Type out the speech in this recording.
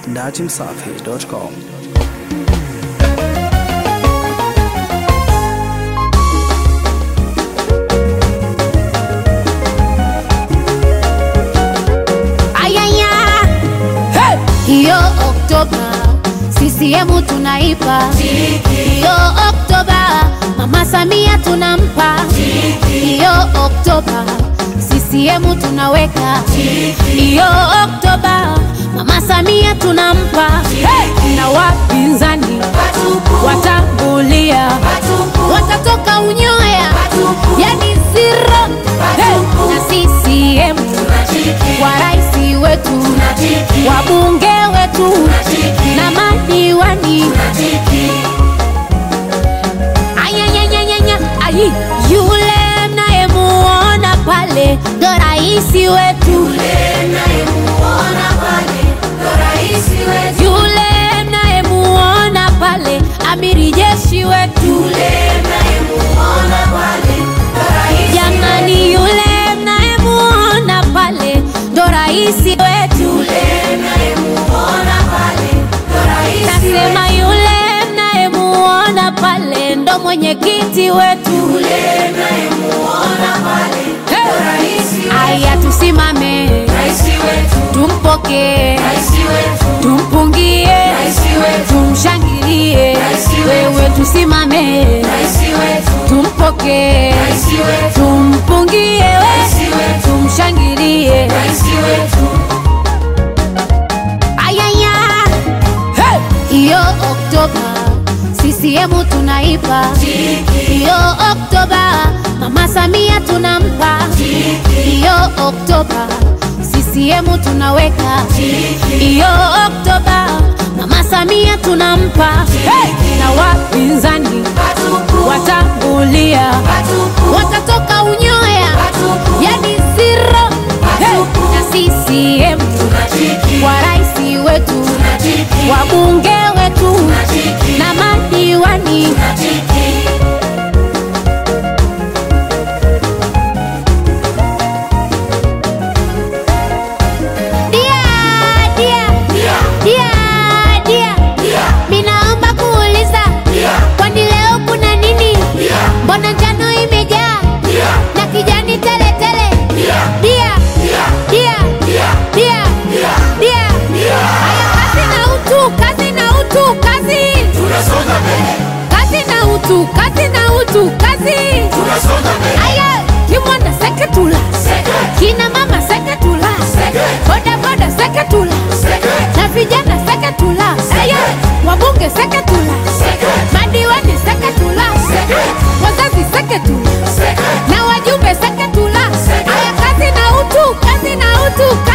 datimsafi.com. Ayaya, hey! hiyo Oktoba CCM tunaipa hiyo Oktoba, Mama Samia tunampa hiyo Oktoba, CCM tunaweka hiyo Oktoba, Mama Samia tunampa hey! na wapinzani watambulia watatoka unyoya yani zero hey! na CCM wa rais wetu wabunge wetu na madiwani Ayanyanyanyanya, ayi yule mnayemuona pale ndo rais wetu yule mnayemuona pale amiri jeshi wetu jamani yule mnayemuona pale ndo rais wetu nasema yule mnayemuona pale ndo mwenyekiti wetu Hey! aya tusimame tumpokee tumpungie tumshangilie wewe tusimame tumpokee tumpungie we tumshangilie ayaya Hey! hiyo oktoba CCM tunaipa hiyo oktoba mama samia tunampa hiyo oktoba CCM tunaweka hiyo oktoba mama samia tunampa hey! na wapinzani watambulia watatoka unyoya yani zero hey! na CCM wa rais wetu wabunge wetu na madiwani dia dia dia dia minaomba kuuliza kwani leo kuna nini mbona njano imejaa na kijani tele tele dia dia dia dia haya kazi na utu kazi na utu kazi kazi na utu kazi na utu kazi aya kimwanda seketula kina mama seketula boda boda seketula na vijana seketula aya wabunge seketula madiwani seketula wazazi seketula na wajumbe seketula aya kazi na utu kazi na utu kazi